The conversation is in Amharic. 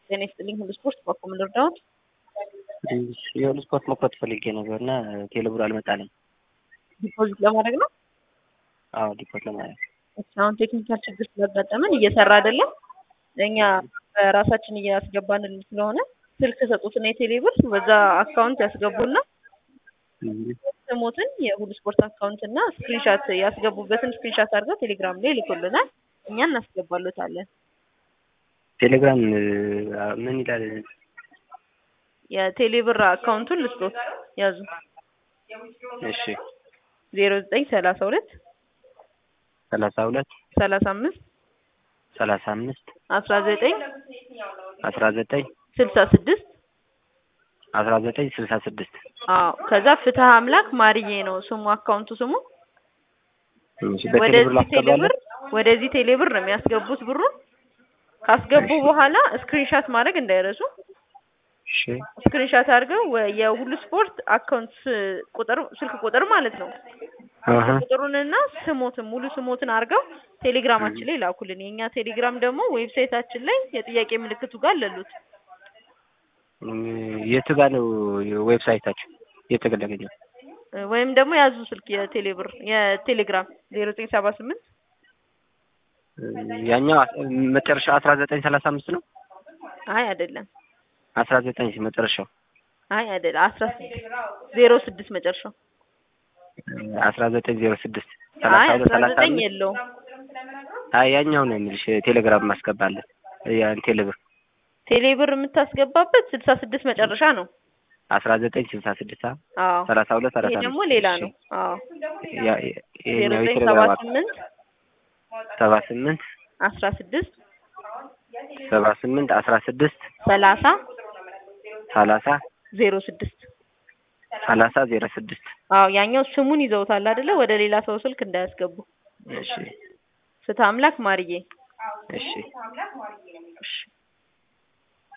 ጤና ይስጥልኝ ሁሉ ስፖርት በኮ ምን ልርዳዎት? የሁሉ ስፖርት መክፈት ፈልጌ ነበር እና ቴሌብር አልመጣልኝ። ዲፖዚት ለማድረግ ነው። አዎ ዲፖት ለማድረግ እሺ፣ አሁን ቴክኒካል ችግር ስላጋጠመን እየሰራ አይደለም። እኛ በራሳችን እያስገባን ስለሆነ ስልክ ሰጡትና የቴሌብር በዛ አካውንት ያስገቡና ስሞትን የሁሉ ስፖርት አካውንት እና ስክሪንሻት ያስገቡበትን ስክሪንሻት አድርገው ቴሌግራም ላይ ይልኩልናል። እኛ እናስገባሎታለን። ቴሌግራም ምን ይላል? የቴሌብር አካውንቱን ልስጦት ያዙ። እሺ ዜሮ ዘጠኝ ሰላሳ ሁለት ሰላሳ ሁለት ሰላሳ አምስት ሰላሳ አምስት አስራ ዘጠኝ አስራ ዘጠኝ ስልሳ ስድስት አስራ ዘጠኝ ስልሳ ስድስት አዎ ከዛ ፍትህ አምላክ ማርዬ ነው ስሙ አካውንቱ ስሙ። እሺ በቴሌብር ወደዚህ ቴሌብር ላስገባለሁ። ወደዚህ ቴሌብር ነው የሚያስገቡት ብሩን። ካስገቡ በኋላ ስክሪንሻት ማድረግ እንዳይረሱ። እሺ ስክሪንሻት አድርገው ወ- የሁሉ ስፖርት አካውንት ስ- ቁጥር ስልክ ቁጥር ማለት ነው አሀ ቁጥሩንና ስሞትን ሙሉ ስሞትን አድርገው ቴሌግራማችን ላይ ላኩልን። የእኛ ቴሌግራም ደግሞ ዌብሳይታችን ላይ የጥያቄ ምልክቱ ጋር አለሉት። እም፣ የት ጋር ነው ዌብሳይታችሁ? የት ጋር ላገኘው? ወይም ደግሞ ያዙ ስልክ የቴሌብር የቴሌግራም ዜሮ ዘጠኝ ሰባ ስምንት ያኛው አስ- መጨረሻው አስራ ዘጠኝ ሰላሳ አምስት ነው። አይ አይደለም፣ አስራ ዘጠኝ መጨረሻው አይ አይደለም፣ አስራ ስድስት ዜሮ ስድስት መጨረሻው። አስራ ዘጠኝ ዜሮ ስድስት አይ ሰላሳ ሁለት አስራ ሰላሳ ዘጠኝ አምስት የለውም። አይ ያኛው ነው የሚልሽ ቴሌግራም ማስገባለን ያን ቴሌብር ቴሌብር የምታስገባበት ስልሳ ስድስት መጨረሻ ነው። አስራ ዘጠኝ ስልሳ ስድስት አዎ ሰላሳ ሁለት ሰላሳ ይሄ አምስት ደግሞ ሌላ ነው። አዎ ያ- ያ- ዜሮ ይሄኛው ዘጠኝ ሰባ የቴሌግራም አክ- ስምንት ሰባ ስምንት አስራ ስድስት ሰባ ስምንት አስራ ስድስት ሰላሳ ሰላሳ ዜሮ ስድስት ሰላሳ ዜሮ ስድስት አዎ ያኛው ስሙን ይዘውታል አይደለ? ወደ ሌላ ሰው ስልክ እንዳያስገቡ። እሺ ፍትህ አምላክ ማርዬ። እሺ እሺ